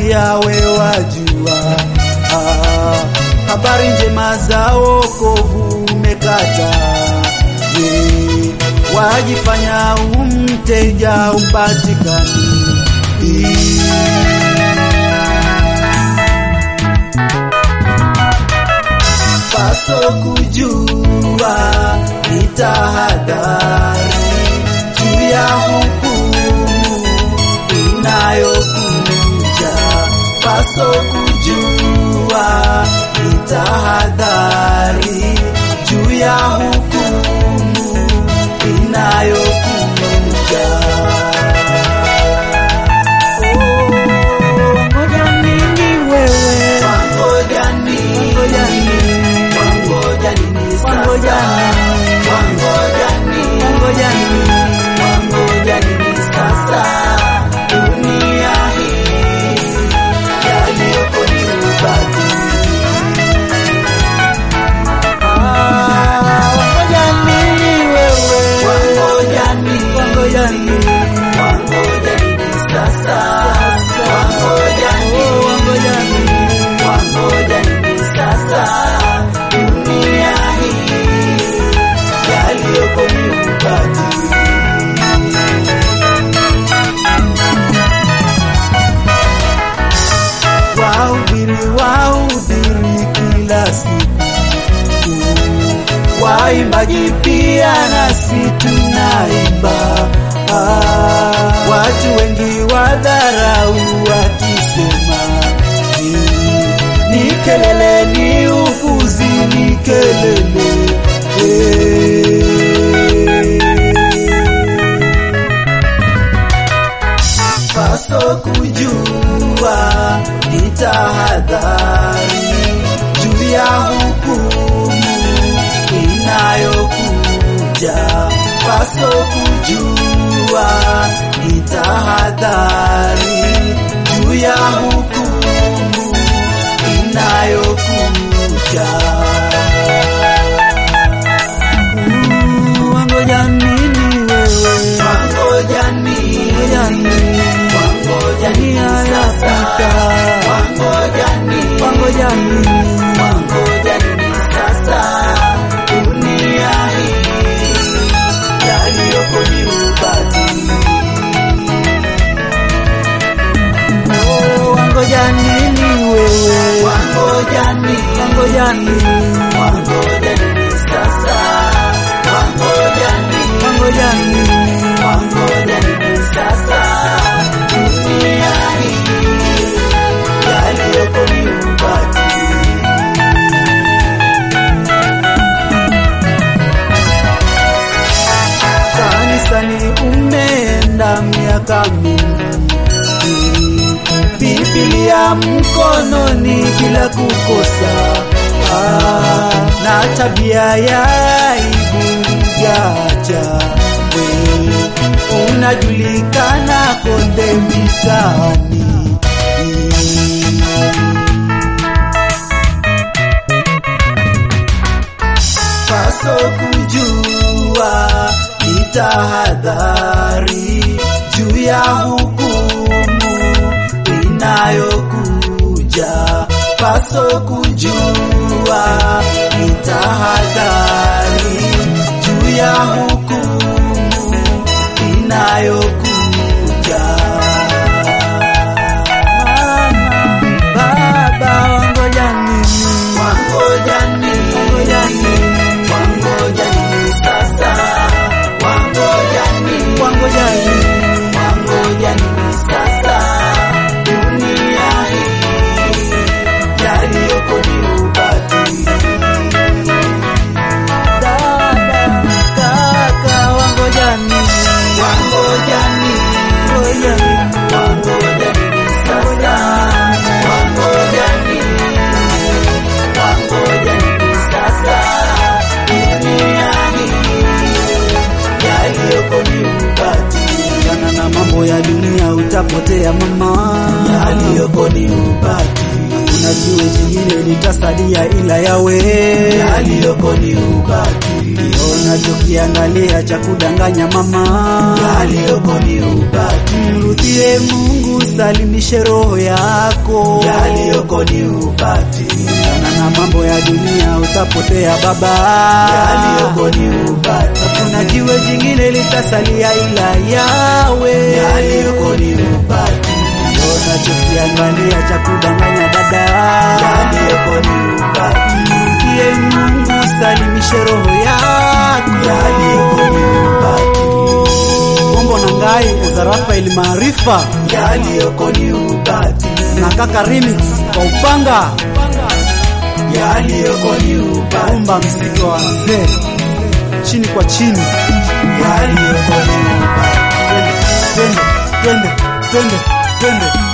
pia we wajua. Ah, habari njema za wokovu umekata, we wajifanya umteja upatikani. Paso kujua ni tahadhari juu ya hukumu inayokuja. Paso kujua ni tahadhari juu ya hukumu inayokuja. Oh, ngoja nini wewe? Wangoja nini? Wangoja nini sasa? Wangoja nini? Wangoja nini sasa? Dunia hii yaliyoko ni ubatili. Ah, wangoja nini wewe? Wangoja nini? Wangoja nini sasa? Wangoja nini? Wangoja nini sasa? Dunia hii yaliyoko ni ubatili. Wahubiri, wahubiri kila siku, waimbaji pia nasi tunaimba. Ah, watu wengi wadharau wakisema ni, ni kelele, ni upuzi, ni kelele eh. paso kujua ni tahadhari juu ya hukumu inayokuja. Paso kujua ni tahadhari juu ya hukumu inayokuja. Mm, Wangoja nini wewe? Wangoja nini? Wangoja nini sasa? Wangoja nini? Wangoja nini? Wangoja nini sasa? Dunia hii yaliyoko ni ubatili. Oh, wangoja nini wewe? Wangoja nini? Wangoja nini? Wangoja nini sasa? Wangoja nini? Wangoja nini? Wangoja nini sasa? Dunia hii yaliyoko ni ubatili. Kanisani umeenda miaka mingi, Biblia mkononi bila kukosa, ah, na tabia ya aibu jaja we unajulikana konde mitaani. paso kujua ni tahadhari juu ya hukumu inayokuja. Paso kujua ni tahadhari juu ya hukumu inayokuja. Mama, baba, wangoja nini? Wangoja nini? Wangoja nini sasa? Wangoja nini? Wangoja nini? Wangoja nini sasa? Dunia hii yaliyoko ni ubatili. Dada, kaka, wangoja nini? Wangoja nini? Wangoja nini sasa? Wangoja nini? Wangoja nini sasa? Dunia hii yaliyoko ni ubatili. Kana na mambo ya dunia utapotea mama, yaliyoko ni ubatili. Hakuna jiwe jingine litasalia ila yawe, yaliyoko ni ubatili. unachokiangalia cha kudanganya mama, yaliyoko ni ubati, mrudie Mungu, salimishe roho yako, yaliyoko ni ubati, Achana na mambo ya dunia, utapotea baba, yaliyoko ni ubati, kuna jiwe jingine litasalia ila yawe, yaliyoko ni ubati, unachokiangalia cha kudanganya dada, yaliyoko ni ubati, mrudie Mungu, salimishe roho yako, yaliyoko ni ubati, Kombo na ngai Eza Rafael Maarifa yaliyoko ni ubati, na kaka remix kwa upanga yaliyoko ni ubati, umba mziki wa wazee chini kwa chini, yaliyoko ni ubati. twende twende twende twende twende